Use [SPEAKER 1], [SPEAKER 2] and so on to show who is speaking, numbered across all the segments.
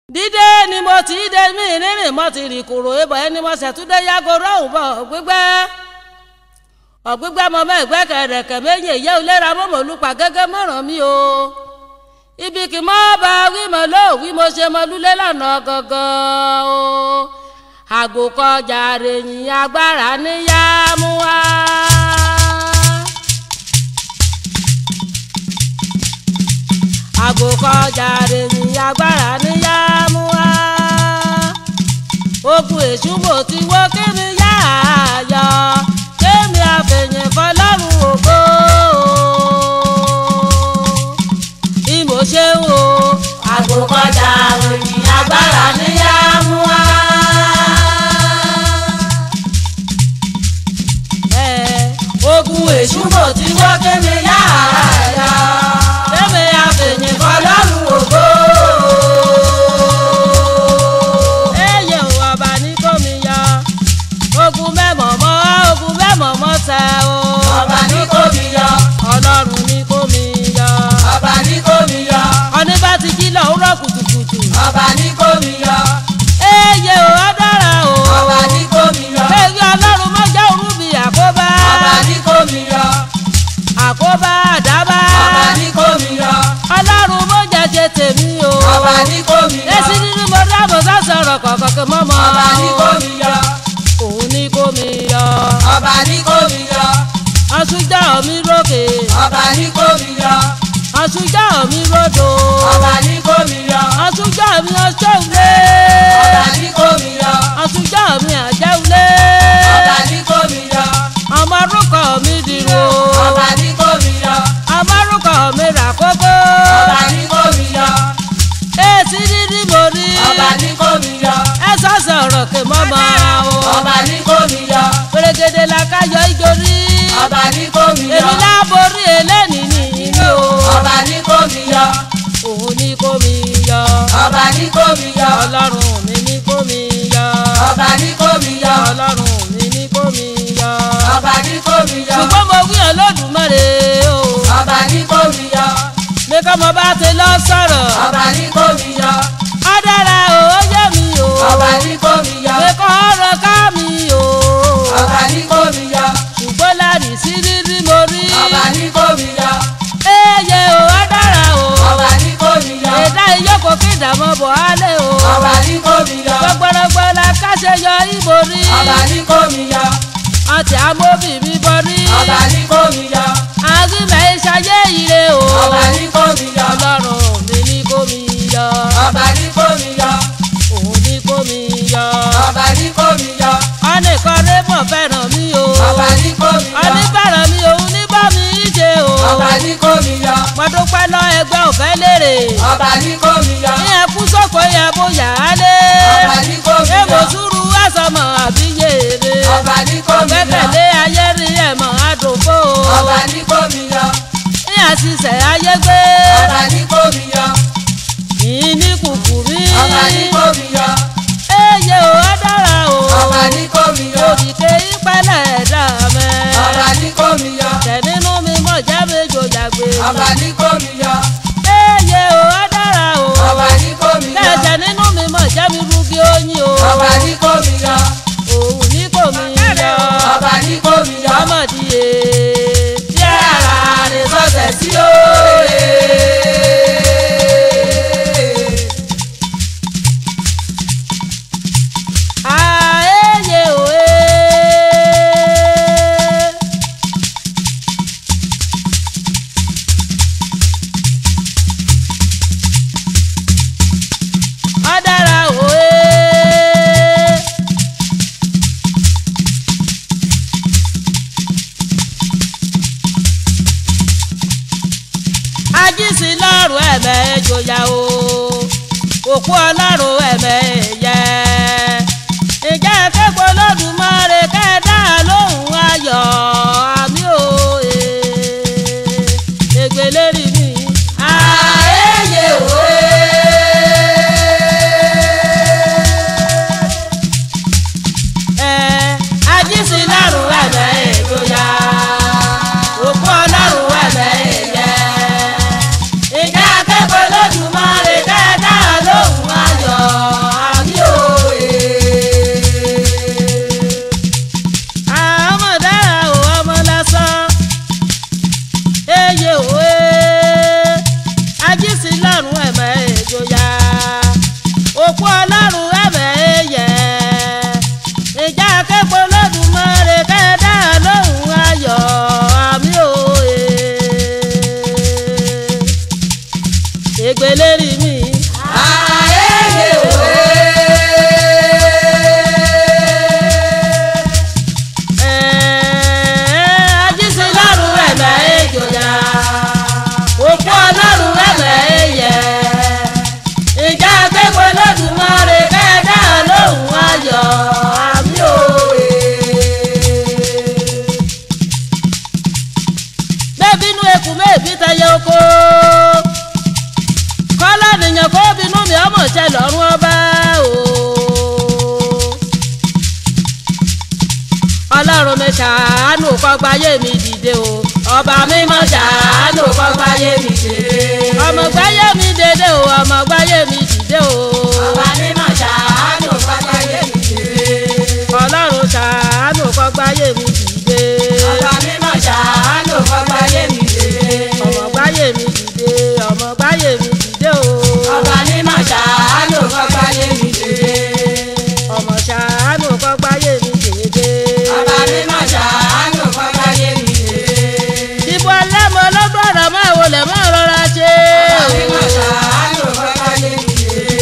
[SPEAKER 1] dídé ni mo ti dé mí rírìn mo ti rìn kúrò ibà ẹni mo ṣètúndé yàgò rọ̀hún bọ̀ gbígbẹ́ ọ̀gbígbẹ́ mọ mọ́ ìgbẹ́ kẹ̀rẹ̀kẹ̀ méjì ìyá òlera mọ́mọ́ olùpà gẹ́gẹ́ mọ́ràn mi o ibi kì mọ́ bá wí mọ́ ló wí mo ṣe mọ́ lulẹ̀ lọ́nà gangan o àgò kọjá rèyìn agbára níyà mú wá. àgò kọjá rèyìn agbára níyà mú wá. ogun èṣù mo ti wó kí mi yá àyà kémi àfẹ̀yìn fọlọ́run ògo. bí mo ṣe ń wo
[SPEAKER 2] àgò kọjá ròyìn agbára níyà mú wá.
[SPEAKER 1] ẹ̀ ogun èṣù
[SPEAKER 2] èṣù mo ti wọ́ kémi yára
[SPEAKER 1] kémi àfẹ̀yìn
[SPEAKER 2] ọlọ́run ògo.
[SPEAKER 1] eye o ọba ní kò mi yọ ogun mẹ́mọ̀ mọ́ ogun mẹ́mọ̀ mọ́ tẹ o
[SPEAKER 2] ọba ní kò mí yọ
[SPEAKER 1] ọlọ́run ní kò mi yọ
[SPEAKER 2] ọba ní kò mí yọ
[SPEAKER 1] ọní bá ti jí lọ́wọ́rọ́ kùtùkùtù
[SPEAKER 2] ọba ní kò mí yọ
[SPEAKER 1] eye o ọdọ́ra o
[SPEAKER 2] ọba ní kò mí yọ
[SPEAKER 1] èyí ọlọ́run mọ́ jẹ́ òru bí àkóbá
[SPEAKER 2] ọba ní kò mí yọ
[SPEAKER 1] àkóbá àdábá
[SPEAKER 2] ọba ní kò mí yọ
[SPEAKER 1] ọlọ́run mọ́ jẹ́jẹ́ tèmi o
[SPEAKER 2] ọba ní kò mí yọ
[SPEAKER 1] èsì nínú mo dábọ̀ sọ̀rọ̀ kọ̀ọ̀kan mọ́mọ́
[SPEAKER 2] ọba ní kò mí yọ
[SPEAKER 1] òun ní kò mi yọ
[SPEAKER 2] ọba ní kò mí yọ
[SPEAKER 1] ọ̀ṣunjọ́ mi rókè.
[SPEAKER 2] ọba ní kò mí yọ
[SPEAKER 1] àtúnjà mi rodo
[SPEAKER 2] ọba ní kò mí yọ
[SPEAKER 1] àtúnjà mi ọjọ́ulé
[SPEAKER 2] ọba ní kò mí yọ
[SPEAKER 1] àtúnjà mi àjẹulé
[SPEAKER 2] ọba ní kò mí yọ
[SPEAKER 1] ọmọ orúkọ mi dìrò
[SPEAKER 2] ọba ní kò mí yọ
[SPEAKER 1] ọmọ orúkọ mi rà kókó
[SPEAKER 2] ọba ní kò mí yọ
[SPEAKER 1] èsì dídí mo rí
[SPEAKER 2] ọba ní kò mí yọ
[SPEAKER 1] ẹ sọ̀sọ̀ ọ̀rọ̀ kè mọ́mọ́ o
[SPEAKER 2] ọba ní kò mí yọ
[SPEAKER 1] pèrègèdè la káyọ̀ ìjòrí
[SPEAKER 2] ọba ní kò mí yọ
[SPEAKER 1] èmi láborí eléni nìyí o
[SPEAKER 2] ọba ní kò mí yọ
[SPEAKER 1] òun ní kó mi yọ
[SPEAKER 2] ọba ní kò mí yọ
[SPEAKER 1] ọlọ́run mi ní kó mi yọ
[SPEAKER 2] ọba ní kò mí yọ
[SPEAKER 1] ọlọ́run mi ní kó mi yọ.
[SPEAKER 2] ọba ní kò mí yọ
[SPEAKER 1] ṣùgbọ́n mo wí Olódùmarè o
[SPEAKER 2] ọba ní kò mí yọ
[SPEAKER 1] mi kọ́ mo bá ti lọ sọ̀rọ̀
[SPEAKER 2] ọba ní kò mí yọ
[SPEAKER 1] á dára o ó yé mi o
[SPEAKER 2] ọba ní kò mí yọ
[SPEAKER 1] mi kọ́ ọ̀rọ̀ ká mi o
[SPEAKER 2] ọba ní kò mí yọ
[SPEAKER 1] ṣùgbọ́n láàrin sí rírí mo rí
[SPEAKER 2] ọba ní kò mí yọ
[SPEAKER 1] eye o á dára o
[SPEAKER 2] ọba ní kò mí yọ
[SPEAKER 1] ẹ̀dá ìyókò kí ìdààmú bọ̀ á lé o
[SPEAKER 2] ọba ní kò mí yọ
[SPEAKER 1] gbọgbọrọgbọ la káṣe yọ ìbò rí
[SPEAKER 2] ọba ní kò mí yọ
[SPEAKER 1] àti amóbì mi bọ rí
[SPEAKER 2] ọba ní kò mí yọ
[SPEAKER 1] àgbìmẹ̀ ìṣayé ire o
[SPEAKER 2] ọba ní kò mí yọ
[SPEAKER 1] ọlọ́run mi ní kó mi yọ
[SPEAKER 2] ọba ní kò mí yọ
[SPEAKER 1] òun ní kó mi yọ.
[SPEAKER 2] ọba ní kò mí yọ
[SPEAKER 1] ọ̀nìkan rẹ́pọ̀ fẹ́ràn mi o.
[SPEAKER 2] ọba ní kò mí yọ
[SPEAKER 1] ọ̀nìfẹ́ràn mi òun ní bá mi ṣe o.
[SPEAKER 2] ọba ní kò mí yọ
[SPEAKER 1] mo dúpẹ́ lọ ẹgbẹ́ òfẹ́ lérè.
[SPEAKER 2] ọba ní kò mí yọ
[SPEAKER 1] ní ẹkú sóko yẹ bóyá á lé.
[SPEAKER 2] ọba ní kò mí
[SPEAKER 1] èmo
[SPEAKER 2] yọ
[SPEAKER 1] sùúrù àsọmọ àbí yèrè.
[SPEAKER 2] ọba ní kò mí yọ
[SPEAKER 1] gbẹ́kẹ̀lé ayé rí ẹ̀mọ́ àdòfó.
[SPEAKER 2] ọba ní kò mí yọ
[SPEAKER 1] ní àṣìṣe ayé gbé.
[SPEAKER 2] ọba ní kò mí yọ
[SPEAKER 1] yìí ní kùkù mi.
[SPEAKER 2] ọba ní kò mí yọ
[SPEAKER 1] eye o á dára o.
[SPEAKER 2] ọba ní kò mí yọ
[SPEAKER 1] òdìdé ìpẹ́lẹ̀ ẹ̀dá mẹ́.
[SPEAKER 2] ọba ní kò mí yọ
[SPEAKER 1] tẹ̀ nínú mi mọ̀ jẹ́ méjò yàgbé.
[SPEAKER 2] ọba ní kò mí yọ
[SPEAKER 1] eye o á dára o.
[SPEAKER 2] ọba ní kò mí yọ
[SPEAKER 1] tẹ̀jẹ̀ nínú mi mọ̀ jẹ́ mi rúgi oyin o.
[SPEAKER 2] ọba ní kò mí yọ
[SPEAKER 1] òun ní kò mi yọ.
[SPEAKER 2] ọba ní kò mí yọ
[SPEAKER 1] ọmọdé yé.
[SPEAKER 2] tí ara rẹ̀ sọ̀tẹ̀ sí òòrè.
[SPEAKER 1] Ah, eye o e. Ó dára o e. ajísí lọ́rùn ẹ̀mẹ́ ìjòyà o òkú ọlọ́run ẹ̀mẹ́ ẹ̀yẹ. ìjà kẹ́kọ̀ọ́ lọ́dúnmọ́rẹ́ kẹ́ẹ̀dá lóhùn ayọ̀ àmì o ègbèlérí mi.
[SPEAKER 2] ààyè òwe.
[SPEAKER 1] ẹ̀ ajísí lọ́rùn ẹ̀mẹ́ ìjòyà òkú ọlọ́run ẹ̀mẹ́ ẹ̀yẹ. ìjà kẹ́kọ̀ọ́ lọ́dúnmọ́rẹ́ kẹ́ẹ̀dá lóhùn ayọ̀ òkú ọlọ́run ẹ̀bẹ̀ ẹ̀yẹ ìjà akẹ́kọ̀ọ́ lọ́dúnmọ́re kẹ́ẹ̀dá lóhùn ayọ̀ àmì òye ègbèlérí mi.
[SPEAKER 2] Ààyè òwe.
[SPEAKER 1] ajísí lọ́rùn ẹ̀bẹ̀ ẹ̀jọ̀yà òkú ọlọ́run ẹ̀bẹ̀ ẹ̀yẹ ìjà akẹ́kọ̀ọ́ lọ́dúnmọ́re kẹ́ẹ̀dá lóhùn ayọ̀ àmì òye. bẹ́ẹ̀bínú ekú mẹ́ẹ̀bí tẹyẹ oko kọ́lá nìyẹn kó bínú mi ọmọ ṣẹ lọ́rùn ọba o. ọlọ́run mi ṣàánú kọ́gbáyé mi dìde o ọba mi mọ̀ ṣàánú kọ́gbáyé mi dìde. ọmọ gbáyé mi dìde o ọmọ gbáyé mi dìde o.
[SPEAKER 2] Ọba mímọ́ ṣàánú pápáyé mi dìde.
[SPEAKER 1] ọlọ́run ṣàánú kọ́gbáyé mi dìde.
[SPEAKER 2] Ọba mímọ́ ṣàánú pápáyé mi dìde.
[SPEAKER 1] ọmọ gbáyé mi dìde ọmọ gbáyé mi dìde o.
[SPEAKER 2] Ọba mímọ́ ṣàánú pápáyé mi dìde.
[SPEAKER 1] ọmọ ṣàánú kọ́gbáyé mi dìde.
[SPEAKER 2] Ọba mímọ́ ṣàánú pápáyé mi dìde.
[SPEAKER 1] ìbò ọlẹ́mọ lọ́gbọ̀rọ̀ máa wọlé máa rọra ṣe.
[SPEAKER 2] Ọba mímọ́ ṣàánú pápáyé mi dìde.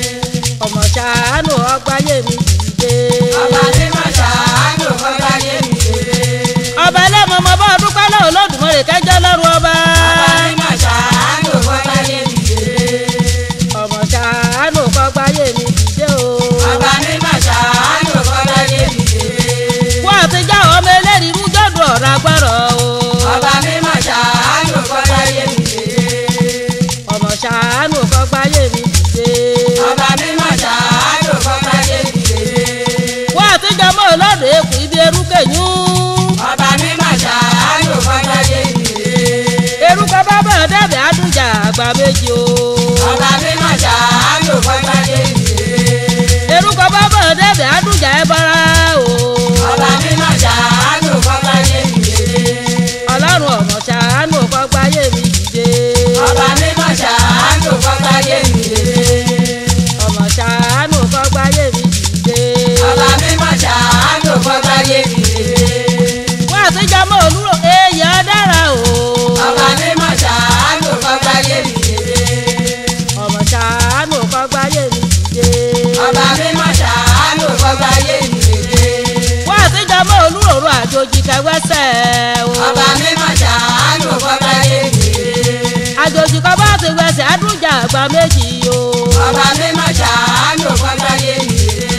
[SPEAKER 1] ọmọ ṣàánú ọgbáyé mi dìde.
[SPEAKER 2] Ọba mímọ́ ṣàánú pápáyé mi dìde.
[SPEAKER 1] ọba ẹlẹ́mọ ọmọ bá ọdún pálọ̀ olódùmarè kẹjọ lọ́rùn ọba.
[SPEAKER 2] Ọba mímọ́ ṣàánú pápáyé mi dìde.
[SPEAKER 1] ọmọ ṣàánú kọ́gbáyé mi dìde o.
[SPEAKER 2] Ọba mímọ́ ṣàánú pápáyé mi dìde.
[SPEAKER 1] wọ́n àtijọ́ ọmọ ẹlẹ́rìí rú jọ́dún ọ̀rọ̀ agbára o.
[SPEAKER 2] Ọba mímọ́ ṣàánú pápáyé mi dìde.
[SPEAKER 1] ọmọ ṣàánú kọ́gbáyé mi dìde.
[SPEAKER 2] Ọba mímọ́ ṣàánú pápáyé mi dìde.
[SPEAKER 1] wọ́n àtijọ́ mọ́ olódò ekù ibi erúkẹ̀yún.
[SPEAKER 2] Ọba mímọ́ ṣàánú pápáyé mi dìde.
[SPEAKER 1] erúkọ bá bọ̀ dẹ́bẹ̀ àdújà àgbà méjì o.
[SPEAKER 2] Ọba mímọ́ ṣàánú pápáyé mi dìde.
[SPEAKER 1] erúkọ bá bọ̀ dẹ́bẹ̀ àdújà ẹ bọ́ra o.
[SPEAKER 2] Ọba mímọ́ ṣàánú pápáyé mi dìde.
[SPEAKER 1] ọlọ́run ọmọ ṣàánú kọ́gbáyé mi dìde.
[SPEAKER 2] Ọba mímọ́ ṣàánú pápáyé mi dìde.
[SPEAKER 1] ọmọ ṣàánú kọ́gbáyé mi dìde.
[SPEAKER 2] Ọba mímọ́ ṣàánú pápáyé mi dìde.
[SPEAKER 1] wọ́n àtijọ́ mọ́ olúro èèyàn dára o.
[SPEAKER 2] Ọba mímọ́ ṣàánú pápáyé mi dìde.
[SPEAKER 1] ọmọ ṣàánú kọ́gbáyé mi dìde.
[SPEAKER 2] Ọba mímọ́ ṣàánú pápáyé mi dìde.
[SPEAKER 1] wọ́n àtijọ́ mọ́ olúròrò àjòjì kẹwẹ́sẹ̀ o.
[SPEAKER 2] Ọba mímọ́ ṣàánú pápáyé mi dìde.
[SPEAKER 1] àjòjì kan bá ti wẹsẹ̀ àdújà àgbà méjì o.
[SPEAKER 2] Ọba mímọ́ ṣàánú pápáyé mi dìde.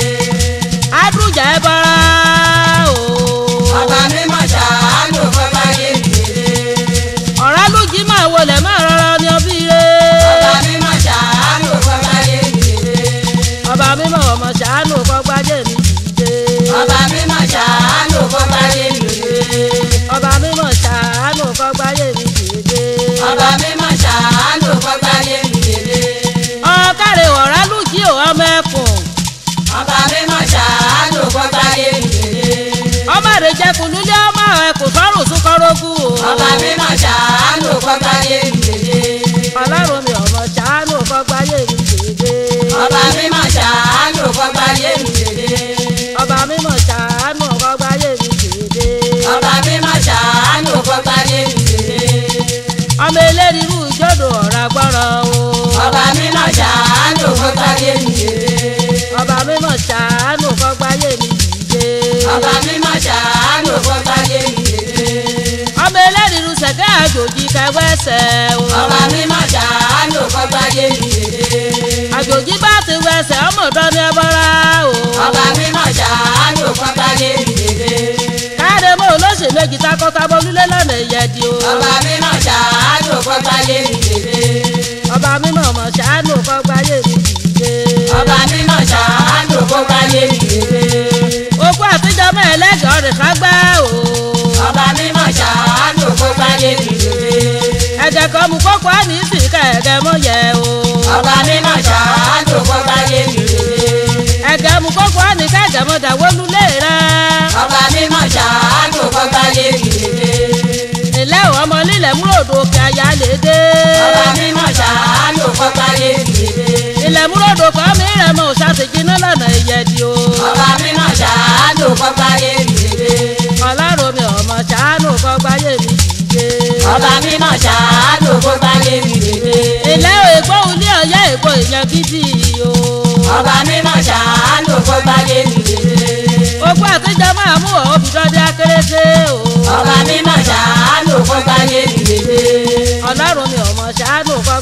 [SPEAKER 1] àdújà ẹ bọ́ra o.
[SPEAKER 2] Ọba mímọ́ ṣàánú pápáyé mi dìde.
[SPEAKER 1] ọ̀rá lójì máa wọlé máa rọra ní ọbí rẹ.
[SPEAKER 2] Ọba mímọ́ ṣàánú pápáyé mi dìde.
[SPEAKER 1] ọba mímọ́ ọmọ ṣàánú kọ́gbájé mi dìde.
[SPEAKER 2] Ọba mímọ́ ṣàánú pápáyé mi dìde.
[SPEAKER 1] ọba mímọ́ ṣàánú kọ́gbájé mi dìde.
[SPEAKER 2] Ọba mímọ́ ṣàánú pápáyé mi dìde.
[SPEAKER 1] ọ̀kàrẹ̀ ọ̀rá lójì ò ọmọ ẹkùn.
[SPEAKER 2] Ọba mímọ́ ṣàánú pápáyé mi dìde.
[SPEAKER 1] ọmọ rẹ̀ jẹ́ kùlúlé ọmọ ẹkùn sọ́rùn súnkọ́rọ́gù o.
[SPEAKER 2] Ọba mímọ́ ṣàánú pápáyé mi dìde.
[SPEAKER 1] ọlọ́run mi ọmọ ṣàánú kọ́gbájé mi dìde.
[SPEAKER 2] Ọba mímọ́ ṣàánú pápáyé mi dìde.
[SPEAKER 1] ọba mímọ́ ṣàánú kọ́gbájé mi dìde.
[SPEAKER 2] Ọba mímọ́ ṣàánú pápáyé mi dìde.
[SPEAKER 1] ọmọ eléríru ìjọ́dọ̀ ọ̀rá gbọ́rọ̀ o.
[SPEAKER 2] Ọba mímọ́ ṣàánú pápáyé mi dìde.
[SPEAKER 1] ọba mímọ́ ṣàánú kọ́gbájé mi dìde.
[SPEAKER 2] Ọba mímọ́ ṣàánú pápáyé mi dìde.
[SPEAKER 1] ọmọ eléríru sẹ̀kẹ́ àjòjì kẹwẹ́sẹ̀ o.
[SPEAKER 2] Ọba mímọ́ ṣàánú pápáyé mi dìde.
[SPEAKER 1] àjòjì bá ti wẹsẹ̀ ọmọ ọ̀dọ́ ní ẹbọra o.
[SPEAKER 2] Ọba mímọ́ ṣàánú pápáyé mi dìde.
[SPEAKER 1] káàdé mọ́ olóṣè méjì takọ́tabo lílé lọ́nà ìyẹ́dì o.
[SPEAKER 2] Ọba mímọ́ ṣàánú pápáyé mi dìde.
[SPEAKER 1] ọba mímọ́ ọmọ ṣàánú kọ́gbájé mi dìde.
[SPEAKER 2] Ọba mímọ́ ṣàánú pápáyé mi dìde.
[SPEAKER 1] okú àtijọ́ mẹ́ẹ̀lẹ́gàn rẹ̀ ká gbá o.
[SPEAKER 2] Ọba mímọ́ ṣàánú pápáyé mi dìde.
[SPEAKER 1] ẹ̀jẹ̀ kan mú kókó àní sì ká ẹ̀gẹ́ mọ́ yẹ o.
[SPEAKER 2] Ọba mímọ́ ṣàánú pápáyé mi dìde.
[SPEAKER 1] ẹ̀gẹ́ mú kókó àní kẹ́gẹ́ mọ́ dàwọ́lú lé rẹ̀.
[SPEAKER 2] Ọba mímọ́ ṣàánú pápáyé mi dìde.
[SPEAKER 1] ilé ò ọmọ lílẹ̀ múròdò òkè àyà lè dé.
[SPEAKER 2] Ọba mímọ́ ṣàánú pápáyé mi dìde.
[SPEAKER 1] ilẹ̀ múròdò kan mi rẹ̀ mọ́
[SPEAKER 2] ọba mímọ́ ṣàánú kó gbáyé mi délé.
[SPEAKER 1] ilé ègbó ilé ọ̀yá ègbó èèyàn gidi o.
[SPEAKER 2] ọba mímọ́ ṣàánú kó gbáyé mi délé.
[SPEAKER 1] ogun àtijọ́ máa mú ọ òbídọ́dé akérèsé o.
[SPEAKER 2] ọba mímọ́ ṣàánú kó gbáyé mi délé.
[SPEAKER 1] ọlọ́run mi ò mọ̀ ṣàánú kọ́